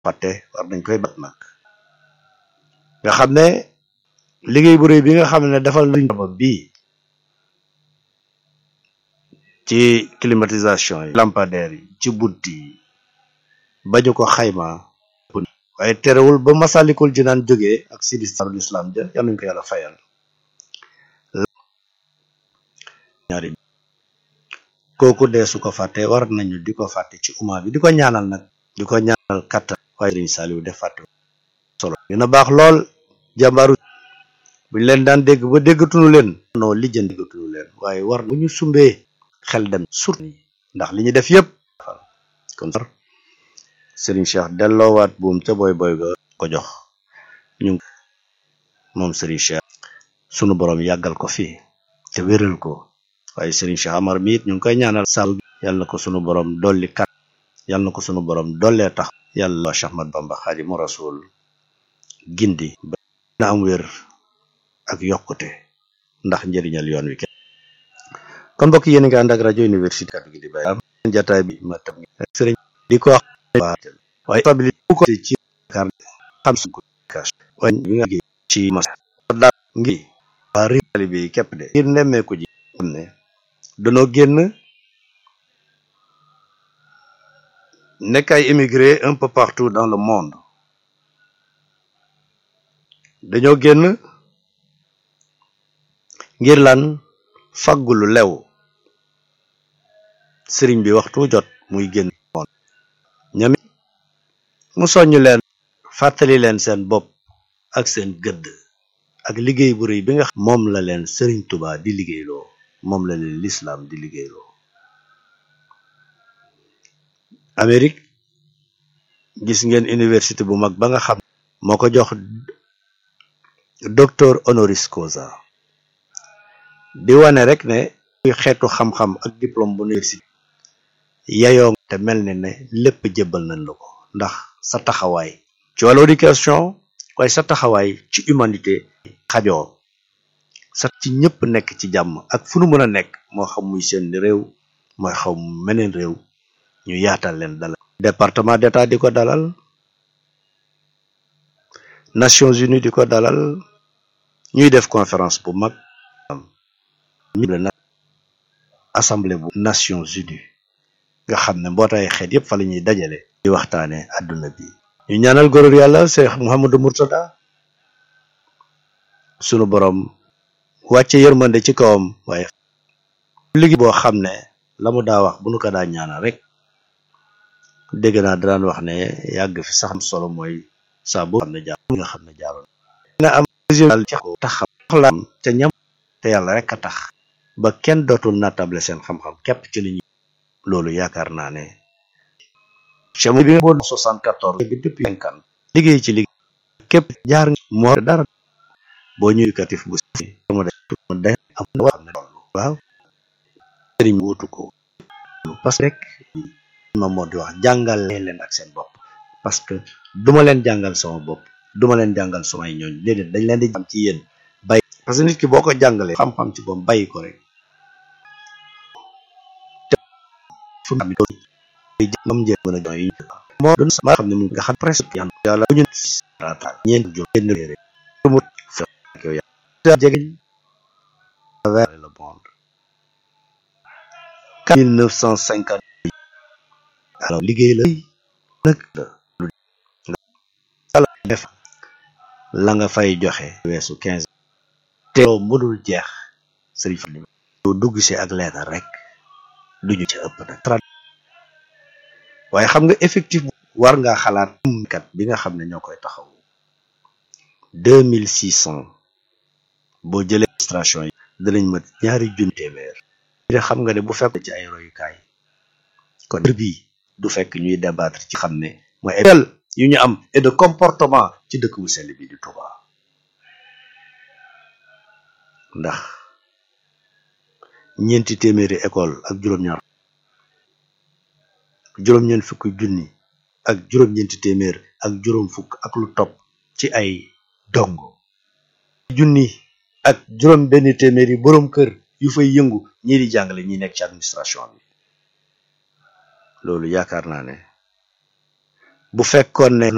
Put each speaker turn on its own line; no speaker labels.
fàtte war nañ koy bat nag nga xam ne liggéey bu réy bi nga xam ne defal nañ ba bii ci climatisation yi lampadaire yi ci bunt yi bañu ko xayma waaye terewul ba masalikul jinaan jógee ak sidistarul islam ja yal nañu ko yàlla fayal ñaari kooku dee su ko fàtte war nañu di ko fàtte ci umma bi di ko ñaanal nag di ko ñaanal kattan waaye Sëriñ Saaliw def fàtte solo dina baax lool jàmbaaru buñ leen daan dégg ba déggatunu leen non lijjan déggatunu leen waaye war bu ñu sumbee xel dem surtout ndax li ñu def yëpp kon Sëriñ Cheikh delloowaat buum ca boy boy ga ko jox ñu moom Sëriñ Cheikh sunu borom yàggal ko fii te wéral ko waaye Sëriñ Cheikh Amar mi it ñu ngi koy ñaanal saabu yàlla na ko sunu borom dolli kat yàlla na ko sunu borom dollee tax yàlla Cheikh Ahmad Bamba Xaadimu Rasuul gindi ba na am wér ak yokkute ndax njëriñal yoon wi kenn kon mbokk yéen nga ànd ak rajo université kaddu gi di bàyyi am jataay bi ma tam sëriñ di ko wax waaye stabilité bu ko ci kar xam su ko cash waaye bi nga géey ci mas daal ngi waa réew bi képp de ngir nemmeeku ji xam ne danoo génn nekk ay émigré un peu partout dans le monde dañoo génn ngir lan faggu lu lew sëriñ bi waxtu jot muy génn moon ñami mu soññ leen fàttali leen seen bopp ak seen gëdd ak liggéey bu rëy bi nga xam moom la leen sëriñ Tuubaa di liggéeyloo moom la leen lislaam di liggéeyloo Amérique gis ngeen université bu mag ba nga xam moo ko jox docteur honoris causa di wane rek ne xeetu xam-xam ak diplôme bu université yayoo te mel ne ne lépp jébbal nañ la ko ndax sa taxawaay ci wàllu éducation waaye sa taxawaay ci humanité xajoo sa ci ñëpp nekk ci jàmm ak fu nu mën a nekk moo xam muy seen réew mooy xaw meneen réew ñu yaatal leen dalal département d'état di ko dalal Nations Unies di ko dalal ñuy def conférence bu mag assemblée bu Nations Unies nga xam ne mbootaay xeet yëpp fa la ñuy dajale di waxtaane àdduna bi ñu ñaanal góor yàlla Cheikh Mouhamadou Mourtada sunu borom wàcce yërmande ci kawam waaye liggéey boo xam ne la mu daa wax bu nu ko daa ñaanal rek dégg naa daan wax ne yàgg fi sax am solo mooy saa boo xam ne jaar nga xam ne jaaroon nga am résultat ci taxam soxlaam ca ñam te yàlla rek a tax ba kenn dootul naatable seen xam-xam képp ci li ñu loolu yaakaar naa ne chamo bi nga boo soixante-quatorze bi depuis cinquante liggéey ci liggéey képp jaar moo dara boo ñu éducatif bu mu de am na wax ne loolu waaw sëriñ wutu ko parce que rek ma moo di wax jàngal leen ak seen bopp parce que duma leen jàngal sama bopp duma leen jàngal samay ñooñ déedéet dañ leen di am ci yéen bàyyi parce que nit ki boo ko jàngalee xam-xam ci boom bàyyi ko rek fu mu am njëriñ mën a jox yi moo doon ma xam ne mu nga xam presque yan yàlla bu ñu ñeent jom benn réere mu fekk yow yaa jege vers le monde mille neuf cent cinquante alors liggéey la nag la def la nga fay joxe weesu quinze te loo mënul jeex sëriñ fa yow dugg si ak leetar rek duñu ci ëpp nag waaye xam nga effectif war ngaa xalaat kat bi nga xam ne ñoo koy taxaw deux mille six cent boo jëlee administration yi danañ mat ñaari junni téeméer xam nga ne bu fekk ci ay royukaay kon bii du fekk ñuy débattre ci xam ne mooy ay yu ñu am et de comportement ci dëkk bu sell bi di Touba ndax ñeenti téeméeri école ak juróom-ñaar juróom-ñeent fukki junni ak juróom-ñeenti téeméer ak juróom fukk ak lu topp ci ay dongo junni ak juróom benn téeméer yi boroom kër yu fay yëngu ñii di jàngale ñi nekk ci administration bi loolu yaakaar naa ne bu fekkoon ne